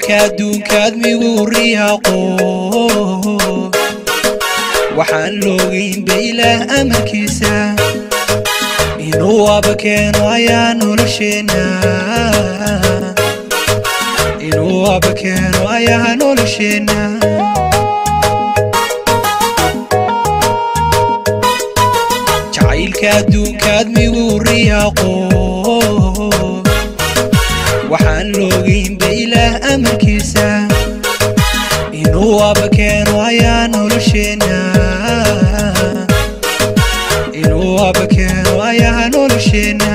jacaylka adduunkaad migu riyaaqo waxaan loogaynba ilaah amarkiisa inuu aba keeno ayaa nolosheenna inuu aba keeno ayaa nolosheenna jacaylka adduunkaad migu riyaaqo waxaan loogaynba ilaah amarkiisa inuu aba keeno ayaa nolosheenna inuu aba keeno ayaa nolosheenna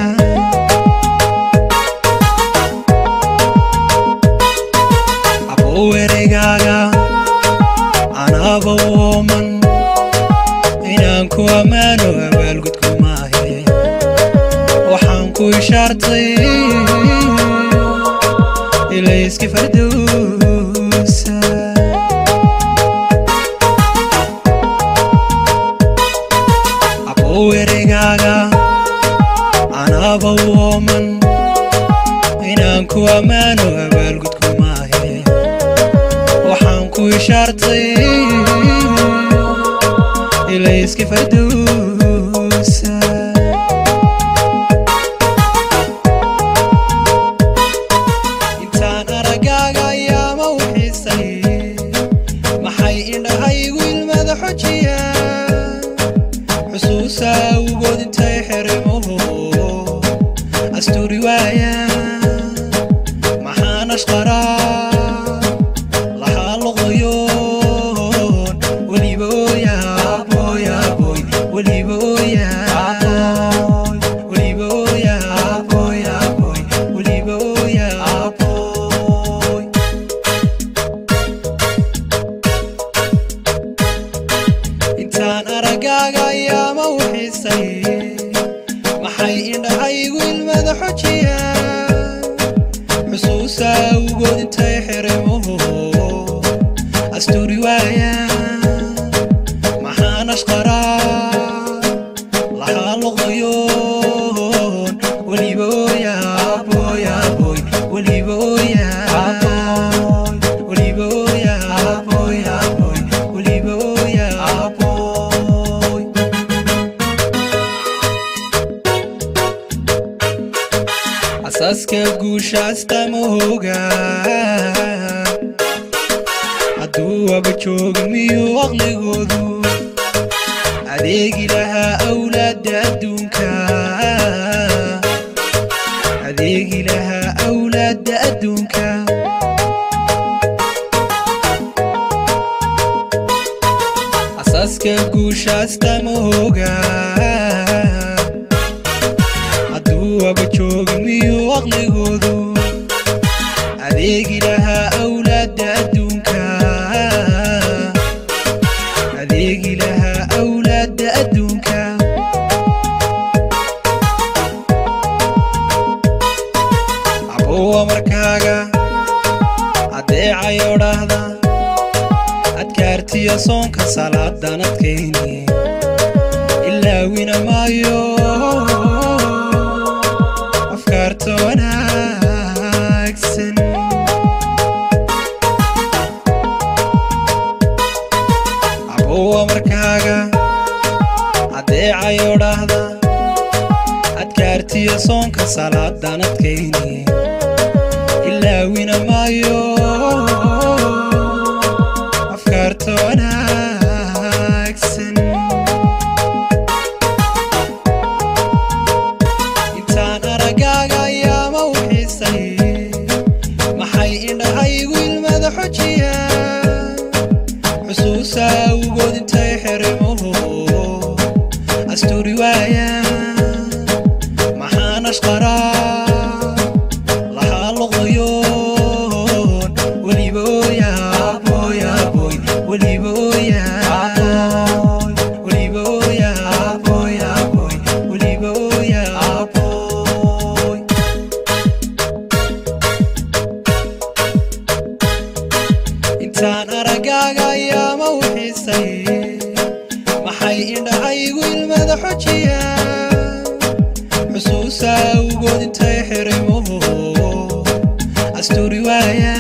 abow ereygaaga anaaba wooman inaan ku ammaano abaalgudku maahe waxaan ku ishaartay ilayski fardowsa abow ereygaaga anaaba wooman inaan ku ammaano abaalgudku maahe waxaan ku ishaartay ilayski fardowsa intaan aragaaga ayaama u xiisay maxay indhahaygu ilmada xojiya xusuusa awgood intay xerimuhu asturi waaya maxaan ashqaraa lahaa loqoyoon weliba ooyaaboyaaboy weliba ooyaaboy weliba ooyaaboyaaboy weliba ooyaaboy intaan aragaaga ayaama u xiisay maxay indhahaygu ilmada xojiya xusuusa awgood intay xerimuhu asturi waaya maxaan ashqaraa lahaa loqoyoon weliba ooyaaboyaaboy weliba ooyaaboy weliba ooyaaboyaaboy weliba ooyaaboy asaaska guusha astamahooga hadduu aba jooga miyuu aqligoodu adeegi lahaa awlaadda adduunka adeegi lahaa awlaadda adduunka asaaska guusha astamahooga hadduu aba jooga miyuu aqligoodu adeegi lahaa awlaadda adduunka adeegi lahaa awlaadda adduunka abowa markaaga adeecayo dhahda adkaartiyo soonka salaadan adkayni ilaawina maayo afkaarta wanaagsan abowa markaaga adeecayo dhahda adkaartiyo soonka salaadan adkayni ilaawina maayo afkaarta wanaagsan intaan aragaaga ayaama u xiisay maxay indhahaygu ilmada xojiya xusuusa awgood intay xerimuhu asturi waaya maxaan ashqaraa lahaa loqoyoon weliba ooyaaboyaaboy weliba ooyaaboy weliba ooyaaboyaaboy weliba ooyaaboy intaan aragaaga ayaama u xiisay maxay indhahaygu ilmada xojiya xusuusa awgood intay xerimuhu asturi waaya